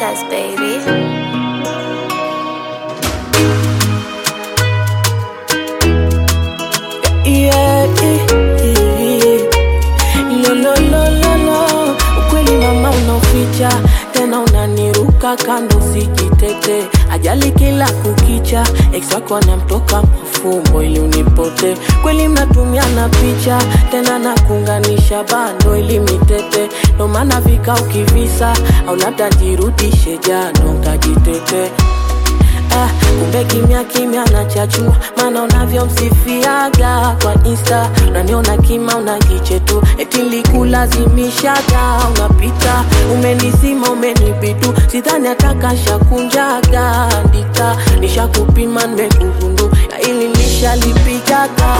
Yes, baby. Yeah, yeah, yeah. Lo, lo, lo, lo, lo. Ukweli mama unaoficha tena unaniruka kando usijitete ajali kila kukicha ex wako anamtoka mafumbo ili unipote kweli mnatumiana picha tena nakuunganisha bando ili mitete ndo maana vika ukivisa au labda jirudishe jano nkajitete Ah, kumbe kimya kimya nachachua maana unavyomsifiaga kwa insta unaniona kima unajiche tu eti likulazimishaga unapita umenisima umenibidu sidhani atakashakunjaga ndita nishakupima nimekugundu na ili nishalipigaga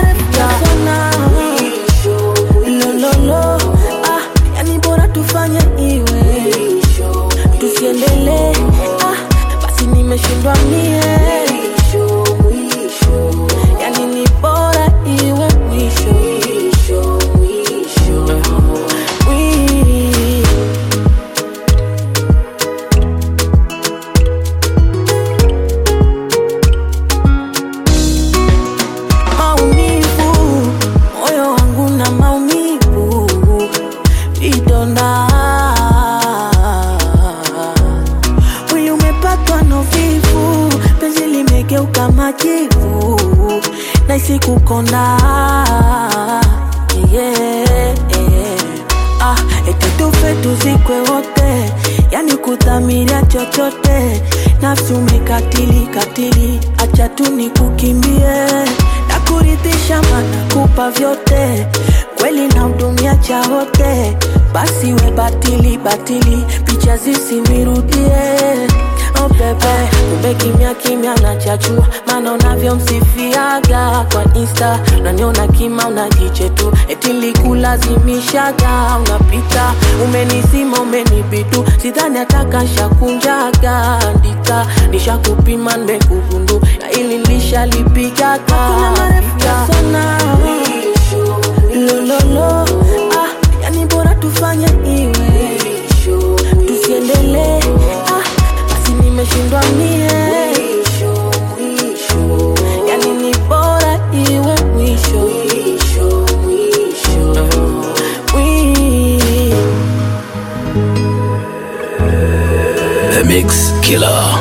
lololo ah, yani bora tufanye iwe tusiendelee ah, basi nimeshindwa mie yani ni bora iwe mwisho Mwi- maumivu moyo wangu na maumivu vidonda mwili umepatwa na uvivu penzi limegeuka majivu naisi kukonda yeah. ah, eti tufe tuzikwe wote yani kudhamiria chochote nafsi umekatili katili acha tu nikukimbie nakuridhisha mana kupa vyote kweli na hudumia cha wote basi we batili batili picha zisinirudie Oh bebe, kumbe kimya kimya nachachua maana unavyomsifiaga kwa insta unaniona kima unajiche tu eti likulazimishaga unapita umenisima umenibidu sidhani atakashakunjaga ndika nishakupima nimekugundu na ili nishalipigaga lololo ah, yani bora tufanye iwe tusiendelee ah, basi nimeshindwa mie yani ni bora iwe mwisho Mwi- The Mix Killer.